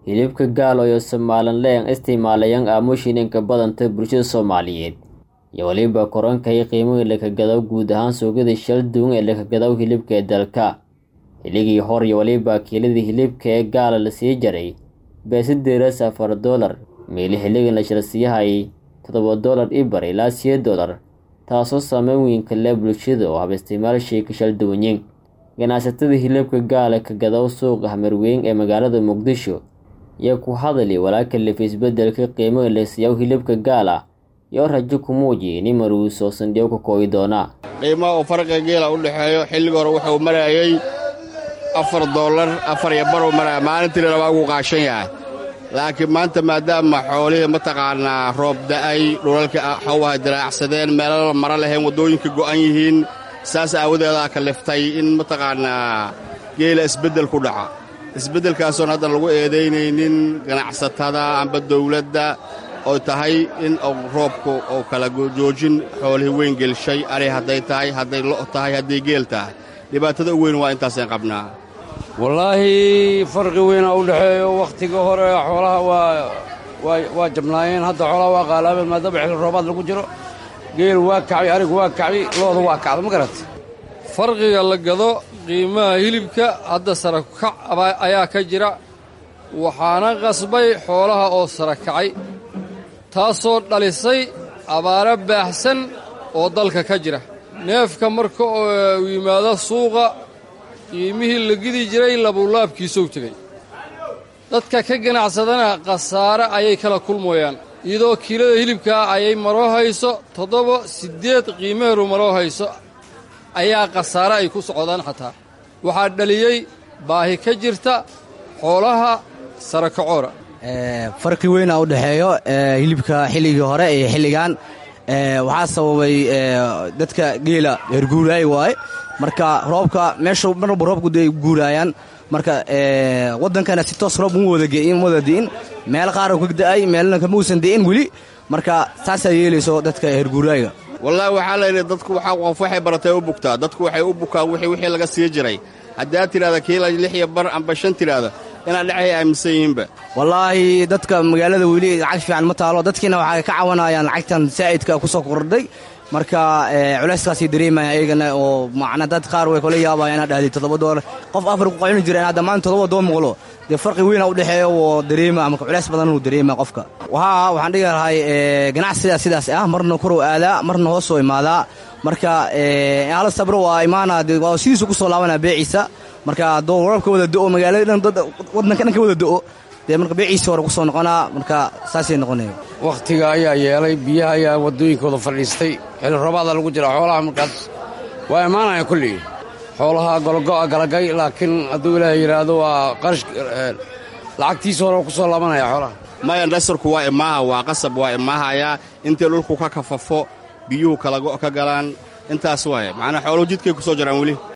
hilibka gaal oo somalilan isticmaalayaan aamushininka badanta bulshada soomaaliyeed iyo weliba korankay qiimihii lakagadaw guud ahaan suuqyada shal duwan ee lakagadaw hilibka ee dalka xilligii hor iyo weliba kiiladii hilibka ee gaala la sii jaray beesideeras afar dolar meeli xilligan la shalsiiyahayay toddoba dolar ibar ilaa siyo dolar taasoo saameyn weynka leh bulshada oo hab isticmaalshii ka shal duwanyin ganacsatada hilibka gaala ka gadaw suuqa hamarweyn ee magaalada muqdisho iyo ku hadali walaalka lif isbedelka qiimaha la siiyaw hilibka gaala iyo rajo ku muujiya in maruuso sandhiyo ka kooyi doonaa qiimaha uu farqiga geela u dhexeeyo xilliga hore wuxuu marayay afar doolar afar iyo baruu maraya maalintiina labaa ugu qaashan yahay laakiin maanta maadaama xoolihii mataqaanaa roob da'ay dhulalka xawaha diraacsadeen meelala mara lahayn waddooyinka go'an yihiin saas aawadeedaa kaliftay in mataqaanaa geela isbeddel ku dhaca isbeddelkaasoon haddan lagu eedaynaynin ganacsatada amba dawladda oo tahay in roobku uu kala joojin xoolihii weyn gelshay ari hadday tahay hadday lo' tahay hadday geel tahay dhibaatada u weyn waa intaasaan qabnaa wallaahi farqi weynaa u dhexeeyo wakhtiga hore xoolaha waa jabnaayeen hadda xoolaha waa qaalaabeen maadaama xilli roobaad lagu jiro geel waa kacbi arigu waa kacbi looda waa kacda ma garat farqiga la gado qiimaha hilibka hadda sarakac ayaa ka jira waxaana qasbay xoolaha oo sarakacay taasoo dhalisay abaaro baaxsan oo dalka ka jira neefka marka uu yimaado suuqa qiimihii la gidi jiray labuulaabkiisou tegey dadka ka ganacsadana khasaare ayay kala kulmayaan iyadoo kiilada hilibkaa ayay maroo hayso toddoba siddeed qiimaheedu maroo hayso ayaa khasaare ay ku socdaan xataa waxaa dhaliyey baahi ka jirta xoolaha sarakacoora farqi weynaa u dhexeeyo hilibka xilligii hore iyo xilligan waxaa sababay dadka geela herguuraay waaye marka roobka meesha marwalba roobku day guuraayaan marka waddankana si toos roob uma wada di'in meel qaara ka da'ay meelna kama uusan di'in weli marka saasaa yeelayso dadka herguuraayga wallaahi waxaa layidhi dadku qof waxay baratay u bugtaa dadku waxay u bukaan wixii laga sii jiray haddaad tidhahda kiila lix iyo bar amba shan tidhaahda inaad dhexay aaminsan yihiinba wallaahi dadka magaalada weli lacag fiican ma taalo dadkiina waxay ka cawanayaan lacagtan saa'idka ku soo kordhay marka culayskaasay dareemaya iyagana oo macna dad qaar way kula yaabayaan inaad dhahday toddoba doolar qof afar ku qacuni jira inaad dhammaan toddoba doo muqlo dee farqi weyna u dhexeeyo oo dareema marka culays badan uu dareema qofka haa waxaan dhigi lahay ganacsidaa sidaas ah marna korow aadaa marna hoosoo imaadaa marka hala sabro waa imaana waa sidiisu ku soo laabanaa beeciisa marka hadduu warabka wada do'o magaalada dhan waddanka dhan ka wada do'o dee marka beeciisa hore ku soo noqonaa marka saasay noqonaya wakhtiga ayaa yeelay biyaha ayaa waddooyinkooda fadhiistay xilli roobaada lagu jira xoolaha markaas waa imaanaya kullii xoolaha gologo'a galagay laakiin hadduu ilaahay yidhaahdo waa qarash lacagtiisa hore ku soo laabanaya xoolaha maya dhasarku waa imaaha waa qasab waa imaahayaa intay dhulku ka kafafo biyuhu kalago ka galaan intaas waaye macnaa xooluhu jidkay ku soo jaraan weli